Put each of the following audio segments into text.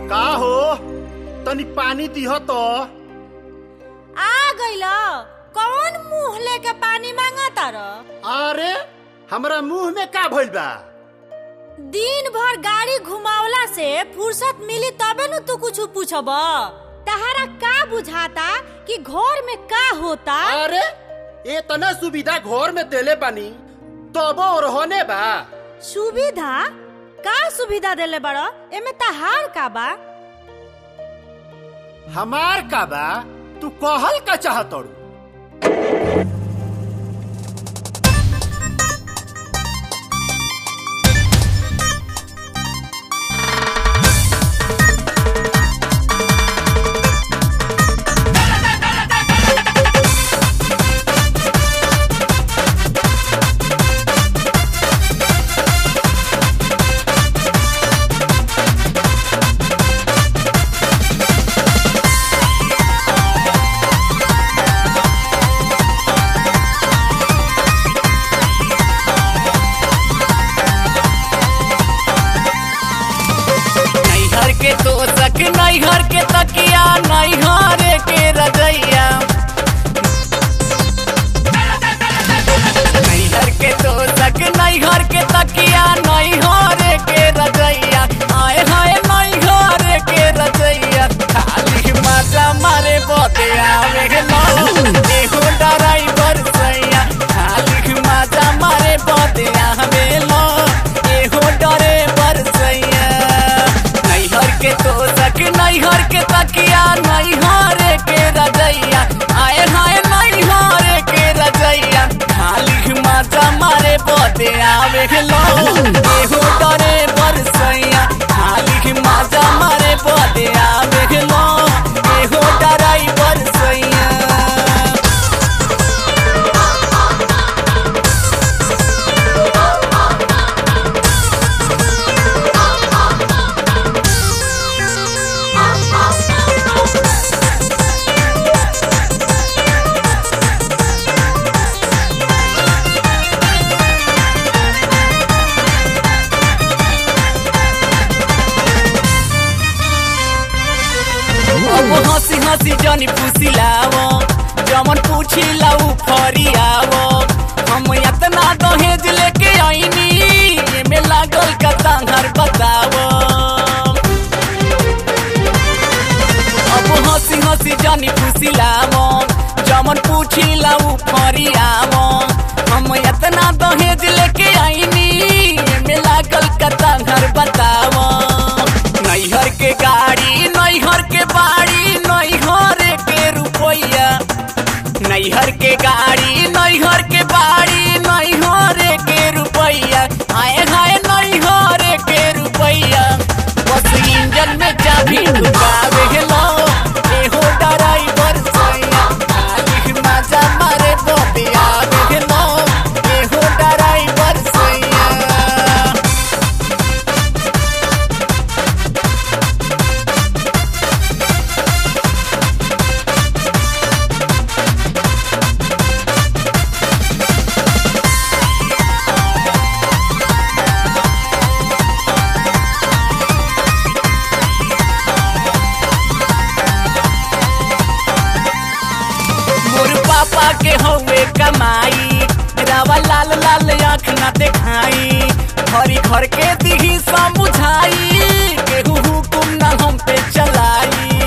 का हो तनी पानी दिह तो आ गइल कौन मुंह लेके पानी मांगा तार अरे हमरा मुंह में का भइल बा दिन भर गाड़ी घुमावला से फुर्सत मिली तबे न तू कुछ पूछब तहरा का बुझाता कि घर में का होता अरे इतना सुविधा घर में देले बानी तबो रहने बा सुविधा का सुविधा देले बड़ एमे तहार का बा हमार का बा तू कहल का चाहतड़ू नैहर के तोसक नैहर के तकिया नैहर के रजैया नैहर के तोसक नैहर के तकिया नैहर के रजैया आए हाय नैहर के रजैया खाली मजा मारे बोते आवे लो एहो ड्राइवर सैया खाली मजा मारे बोते आवे लो एहो ड्राइवर सैया नैहर के तोसक नैहर के तकिया नैहर के रजैया आए हाय नैहर के रजैया खाली मजा मारे बोते आवे लो एहो डरे बरसैया खाली मजा मारे बोते आवे लो एहो डराई बरसैया अब हंसी हंसी जनी पुसिलावो जमन पूछिला उ फरियावो हम इतना दहेज लेके आईनी एमे लागल का तांगर बतावो अब हंसी हंसी जनी पुसिलावो जमन पूछिला उ फरियावो हम इतना दहेज लेके आईनी एमे लागल का तांगर बतावो नैहर के गाड़ी नैहर के बाड़ी नैहर के रुपैया नैहर के गाड़ी नैहर के बाड़ी नैहर के रुपैया आए हाय नैहर के रुपैया बस इंजन में चाबी ढुकावे लो एहो ड्राइवर सैया खाली मजा मारे बोतिया लो एहो ड्राइवर सैया मोर पापा के हवे कमाई रावा लाल लाल आँख ना देखाई घरी घर के दिही समझाई केहू हुकुम ना हम पे चलाई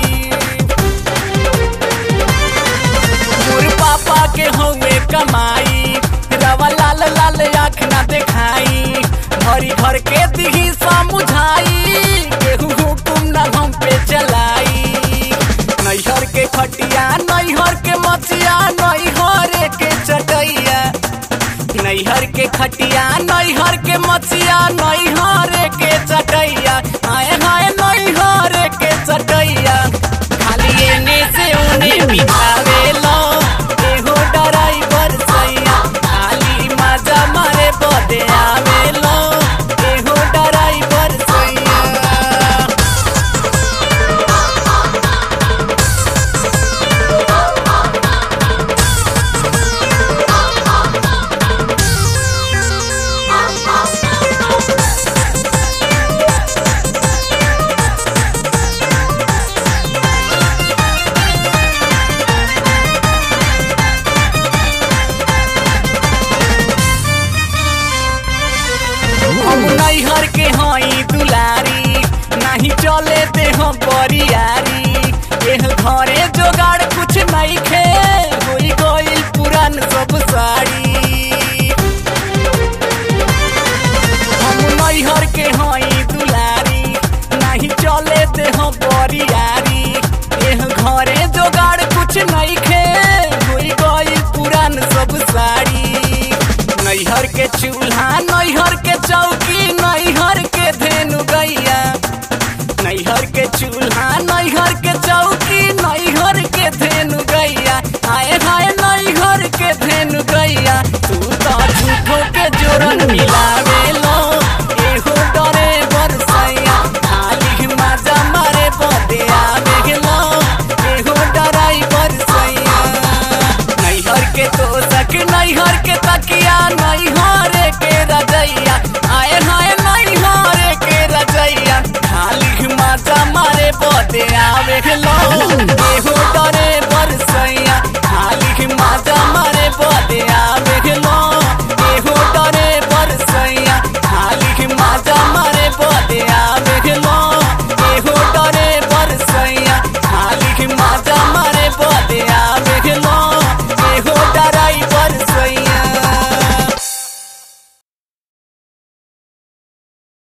मोर पापा के हवे कमाई रावा लाल लाल आँख ना देखाई घरी घर के दिही समझाई केहू हुकुम ना हम पे चलाई नैहर के खटिया नैहर के मचिया नैहर के चटैया नैहर के खटिया नैहर के मचिया नैहर के चटैया आए हाय नैहर के चटैया खाली एने से उने बिठावे लो एहो ड्राइवर सैया खाली मजा मारे बदे आवे लो एहो ड्राइवर सैया नैहर के चूल्हा नैहर के चौकी नैहर के धेनु गैया आए हाय नैहर के धेनु गैया तू तो झूठो के जोरन मिलावे